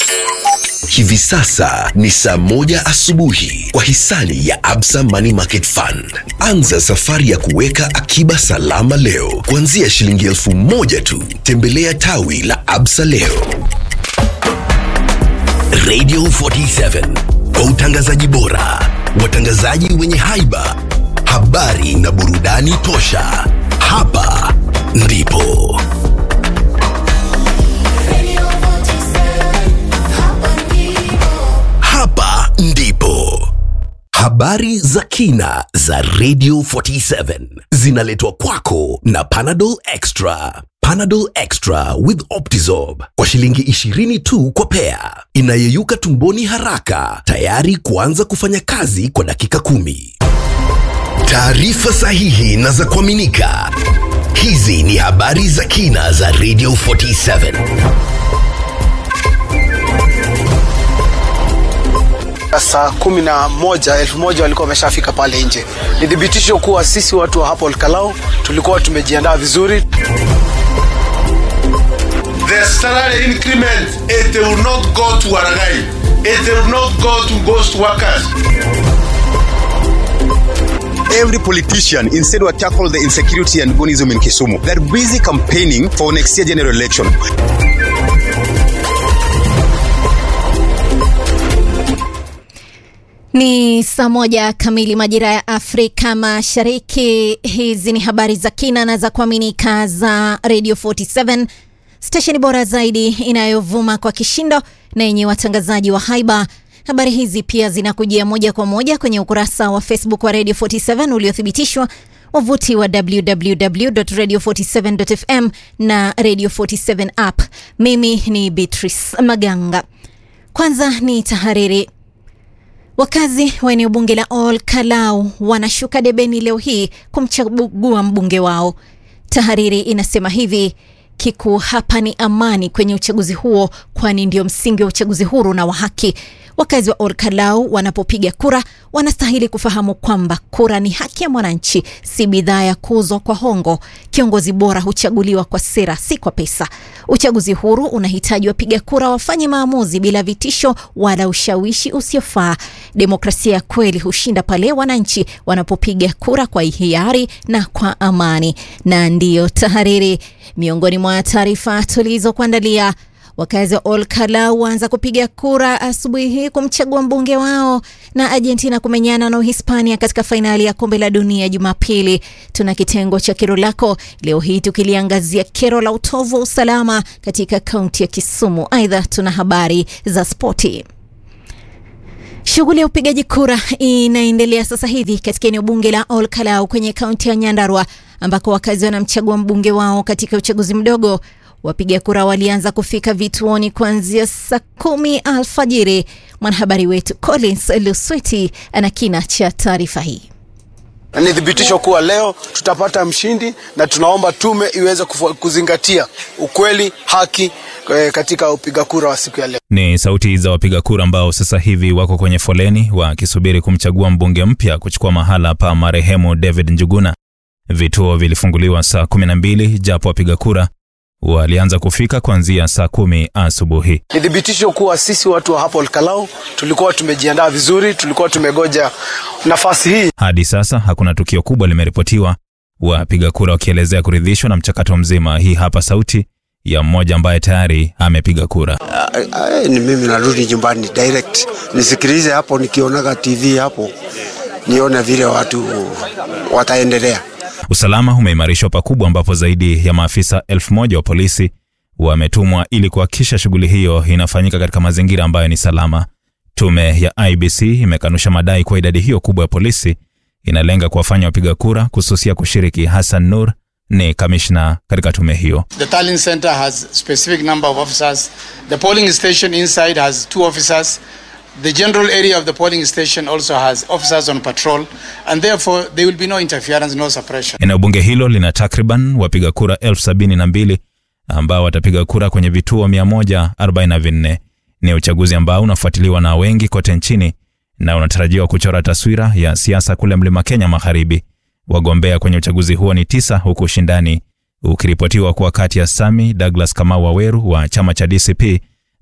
Hivi sasa ni saa moja asubuhi kwa hisani ya Absa Money Market Fund. Anza safari ya kuweka akiba salama leo kuanzia shilingi elfu moja tu. Tembelea tawi la Absa leo. Radio 47 kwa utangazaji bora, watangazaji wenye haiba, habari na burudani tosha. Hapa ndipo hapa ndipo habari za kina za Radio 47 zinaletwa kwako na Panadol Extra. Panadol Extra with Optizorb kwa shilingi 20 tu kwa pea, inayeyuka tumboni haraka, tayari kuanza kufanya kazi kwa dakika kumi. Taarifa sahihi na za kuaminika. Hizi ni habari za kina za Radio 47. saa kumi na moja elfu moja walikuwa wameshafika pale nje. Ni thibitisho kuwa sisi watu wa hapo Olkalau tulikuwa tumejiandaa vizuri. The salary increment, it will not go to Waragai. It will not go to ghost workers. every politician instead will tackle the insecurity and gonism in Kisumu. They're busy campaigning for next year general election. Ni saa moja kamili majira ya Afrika Mashariki. Hizi ni habari za kina na za kuaminika za Radio 47 stesheni bora zaidi inayovuma kwa kishindo na yenye watangazaji wa haiba. Habari hizi pia zinakujia moja kwa moja kwenye ukurasa wa Facebook wa Radio 47 uliothibitishwa, wavuti wa www.radio47.fm na Radio 47 app. Mimi ni Beatrice Maganga. Kwanza ni tahariri. Wakazi wa eneo bunge la Ol Kalau wanashuka debeni leo hii kumchagua mbunge wao. Tahariri inasema hivi: kikuu hapa ni amani kwenye uchaguzi huo, kwani ndio msingi wa uchaguzi huru na wa haki. Wakazi wa Ol Kalau wanapopiga kura wanastahili kufahamu kwamba kura ni haki ya mwananchi, si bidhaa ya kuuzwa kwa hongo. Kiongozi bora huchaguliwa kwa sera, si kwa pesa. Uchaguzi huru unahitaji wapiga kura wafanye maamuzi bila vitisho wala ushawishi usiofaa. Demokrasia ya kweli hushinda pale wananchi wanapopiga kura kwa hiari na kwa amani. Na ndiyo tahariri, miongoni mwa taarifa tulizokuandalia Wakazi wa Ol Kalau waanza kupiga kura asubuhi hii kumchagua mbunge wao, na Argentina kumenyana na Uhispania katika fainali ya kombe la dunia Jumapili. Tuna kitengo cha kero lako leo hii tukiliangazia kero la utovu wa usalama katika kaunti ya Kisumu. Aidha, tuna habari za spoti. Shughuli ya upigaji kura inaendelea sasa hivi katika eneo bunge la Ol Kalau kwenye kaunti ya Nyandarua ambako wakazi wanamchagua mbunge wao katika uchaguzi mdogo. Wapiga kura walianza kufika vituoni kuanzia saa kumi alfajiri. Mwanahabari wetu Collins Lusweti ana kina cha taarifa hii. Ni thibitisho kuwa leo tutapata mshindi, na tunaomba tume iweze kufu- kuzingatia ukweli, haki eh, katika upiga kura wa siku ya leo. Ni sauti za wapiga kura ambao sasa hivi wako kwenye foleni wakisubiri kumchagua mbunge mpya kuchukua mahala pa marehemu David Njuguna. Vituo vilifunguliwa saa 12 japo wapiga kura walianza kufika kuanzia saa kumi asubuhi. Ni thibitisho kuwa sisi watu wa hapo Olkalau tulikuwa tumejiandaa vizuri, tulikuwa tumegoja nafasi hii. Hadi sasa hakuna tukio kubwa limeripotiwa, wapiga kura wakielezea kuridhishwa na mchakato mzima. Hii hapa sauti ya mmoja ambaye tayari amepiga kura. Ay, ni mimi narudi nyumbani direct nisikilize hapo, nikionaga TV hapo nione vile watu wataendelea. Usalama umeimarishwa pakubwa, ambapo zaidi ya maafisa elfu moja wa polisi wametumwa ili kuhakikisha shughuli hiyo inafanyika katika mazingira ambayo ni salama. Tume ya IBC imekanusha madai kuwa idadi hiyo kubwa ya polisi inalenga kuwafanya wapiga kura kususia kushiriki. Hassan Nur ni kamishna katika tume hiyo. The tallying center has specific number of officers. The polling station inside has two officers. The general area of the polling station also has officers on patrol, and therefore there will be no interference, no suppression. Eneo bunge hilo lina takriban wapiga kura elfu sabini na mbili ambao watapiga kura kwenye vituo 144. Ni uchaguzi ambao unafuatiliwa na wengi kote nchini na unatarajiwa kuchora taswira ya siasa kule mlima Kenya magharibi. Wagombea kwenye uchaguzi huo ni tisa, huku ushindani ukiripotiwa kuwa kati ya Sami Douglas Kamau Waweru wa chama cha DCP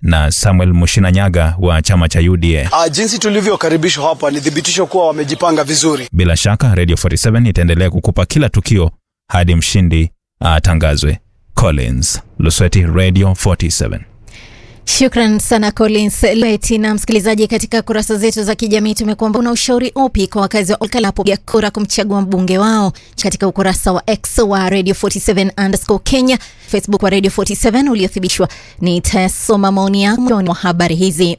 na Samuel Mushinanyaga wa chama cha UDA. Ah, jinsi tulivyokaribishwa hapa ni thibitisho kuwa wamejipanga vizuri. Bila shaka Radio 47 itaendelea kukupa kila tukio hadi mshindi atangazwe. Collins Lusweti, Radio 47. Shukran sana Collins Leti. Na msikilizaji, katika kurasa zetu za kijamii tumekuamba una ushauri upi kwa wakazi wa Olkalau ya kura kumchagua mbunge wao, katika ukurasa wa X wa Radio 47 underscore Kenya, Facebook wa Radio 47 uliothibitishwa. Nitasoma maoni yako mwa habari hizi.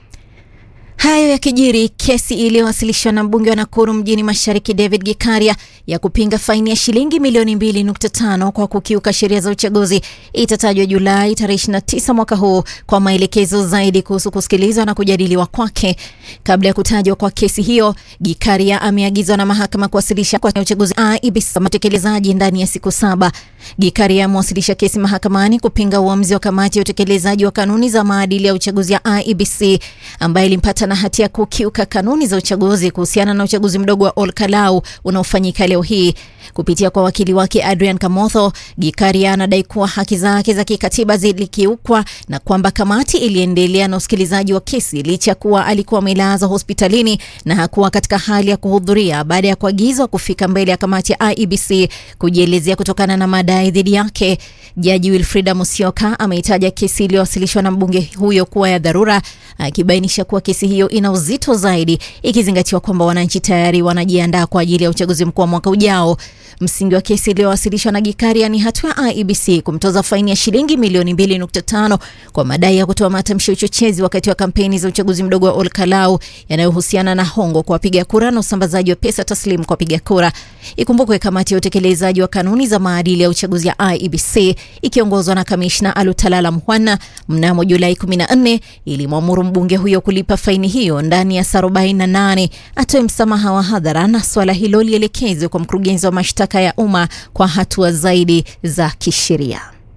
Hayo yakijiri, kesi iliyowasilishwa na mbunge wa Nakuru mjini Mashariki David Gikaria ya kupinga faini ya shilingi milioni 2.5 kwa kukiuka sheria za uchaguzi itatajwa Julai tarehe 29 mwaka huu kwa maelekezo zaidi kuhusu kusikilizwa na kujadiliwa kwake. Kabla ya kutajwa kwa kesi hiyo, Gikaria ameagizwa na mahakama kuwasilisha kwa uchaguzi IEBC matekelezaji ndani ya siku saba. Gikaria amewasilisha kesi mahakamani kupinga uamuzi wa kamati ya utekelezaji wa kanuni za maadili ya uchaguzi ya IEBC ambaye ilimpata na hatia kukiuka kanuni za uchaguzi kuhusiana na uchaguzi mdogo wa Olkalau unaofanyika leo hii. Kupitia kwa wakili wake Adrian Kamotho, Gikaria anadai kuwa haki zake za kikatiba zilikiukwa na kwamba kamati iliendelea na usikilizaji wa kesi licha ya kuwa alikuwa amelazwa hospitalini na hakuwa katika hali ya kuhudhuria baada ya kuagizwa kufika mbele ya kamati ya IEBC kujielezea kutokana na madai dhidi yake. Jaji Wilfrida Musyoka ameitaja kesi iliyowasilishwa na mbunge huyo kuwa ya dharura, akibainisha kuwa kesi hiyo ina uzito zaidi ikizingatiwa kwamba wananchi tayari wanajiandaa kwa ajili ya uchaguzi mkuu wa mwaka ujao. Msingi wa kesi iliyowasilishwa na Gikaria ni hatua ya IEBC kumtoza faini ya shilingi milioni 2.5 kwa madai ya kutoa matamshi ya uchochezi wakati wa kampeni za uchaguzi mdogo wa Olkalau yanayohusiana na hongo kwa wapiga kura na usambazaji wa pesa taslimu kwa wapiga kura. Ikumbukwe kamati ya utekelezaji wa kanuni za maadili ya uchaguzi ya IEBC ikiongozwa na kamishna Alutalala Mhwana mnamo Julai 14 ilimwamuru mbunge huyo kulipa faini hiyo ndani ya saa 48, atoe msamaha wa hadhara na swala hilo lielekezwe kwa mkurugenzi wa mashtaka ya umma kwa hatua zaidi za kisheria.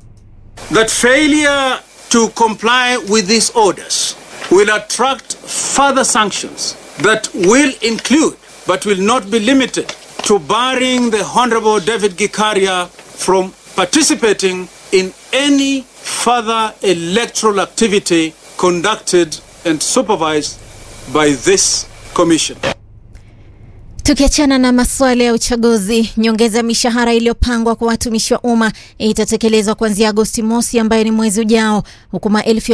that failure to comply with these orders will attract further sanctions that will include but will not be limited to barring the Honorable David Gikaria from participating in any further electoral activity conducted and supervised by this commission. Tukiachana na masuala ya uchaguzi, nyongeza ya mishahara iliyopangwa kwa watumishi wa umma itatekelezwa kuanzia Agosti mosi, ambayo ni mwezi ujao, huku maelfu ya